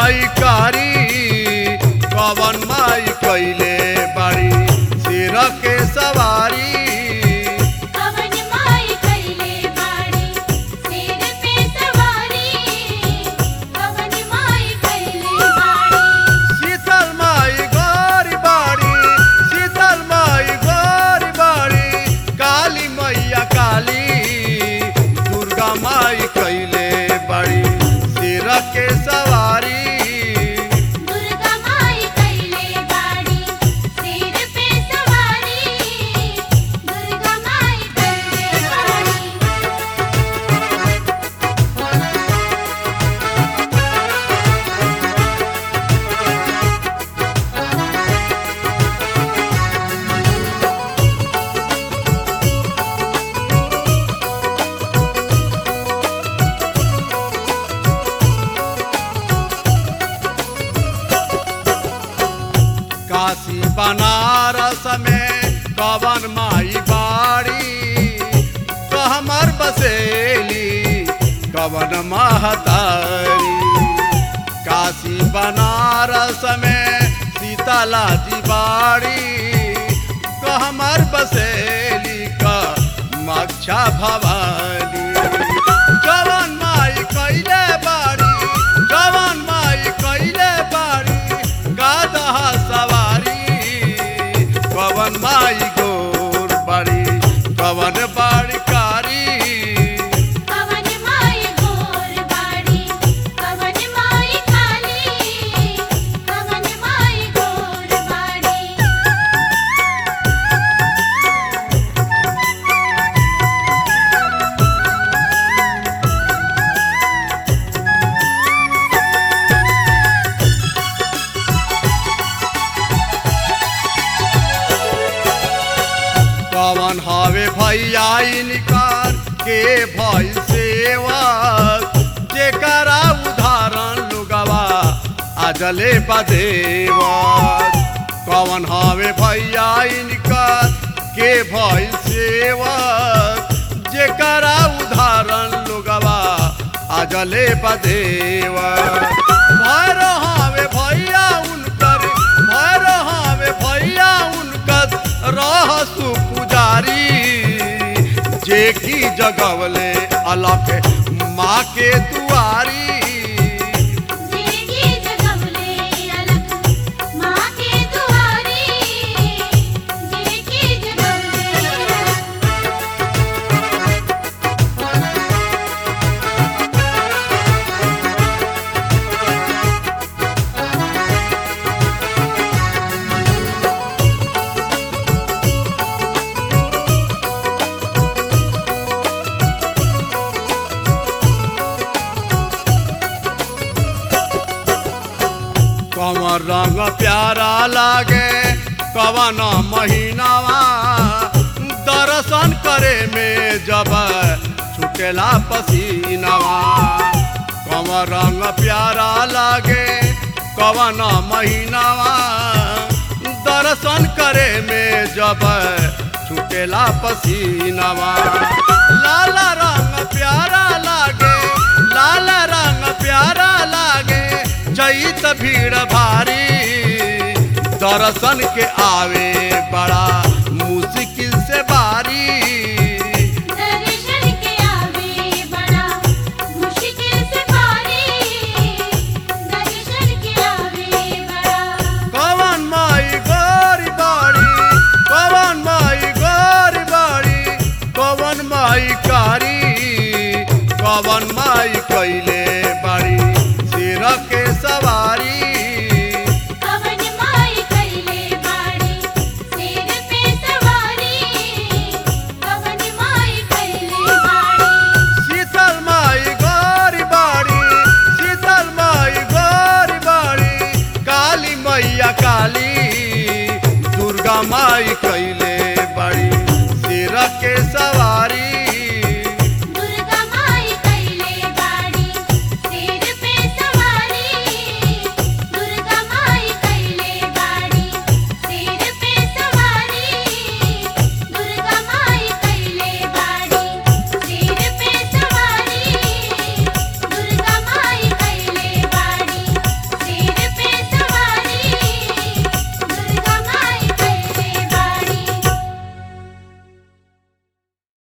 माई कारी कवन माई कैले बाड़ी सिर के सवारी कवन माई कैले बाड़ी सिर पे सवारी कवन माई कैले बाड़ी शीतल माई गोरी बाड़ी शीतल माई गोरी बाड़ी काली मैया काली दुर्गा माई कैले बाड़ी सिर के सवारी दुर्गा माई कैले बाड़ी सिर पे सवारी दुर्गा माई कैले बाड़ी काशी बनारस में कवन माई बाड़ी कहमर बसेली कवन महतारी काशी बनारस में सीताला जी बाड़ी कहमर बसेली का मक्षा भवानी जवन माई कैले बाड़ी जवन माई कैले बाड़ी गादहा सवारी कवन माई गोर बाड़ी कवन बाड़ी कारी कवन माई गोर बाड़ी कवन माई काली कवन माई गोर बाड़ी कवन हवे भैया इनकार के भइल सेवक जेकरा उदाहरण लुगवा आजले बदेवक कवन हवे भैया इनकार के भइल सेवक जेकरा उदाहरण लुगवा आजले बदेवक भैर हवे भैया उनकर भैर हवे भैया उनकर रहसु पुजारी जे की जगवले अलख माँ के दुआरी जेगी जगमले अलख माँ के दुआरी जेगी जगमले अलख कमर रंग प्यारा लागे कवन महीनावा दर्शन करे में जब छुटेला पसीनावा कमर रंग प्यारा लागे कवन महीनावा दर्शन करे में जब छुटेला पसीनावा लाल रंग प्यारा लागे लाल रंग प्यारा लागे चैत भीड़ भारी दर्शन के आवे बड़ा मुश्किल से बारी दर्शन के आवे बड़ा मुश्किल से पारी दर्शन के आवे बड़ा कवन माई गोरी बाड़ी कवन माई गोरी बाड़ी कवन माई कारी कवन माई कैले बाड़ी सिर के सवारी कवन माई कैले बाड़ी सिर पे सवारी कवन माई कैले बाड़ी शीतल माई गोरी बाड़ी शीतल माई गोरी बाड़ी काली मैया काली दुर्गा माई कैले बाड़ी सिर के सवारी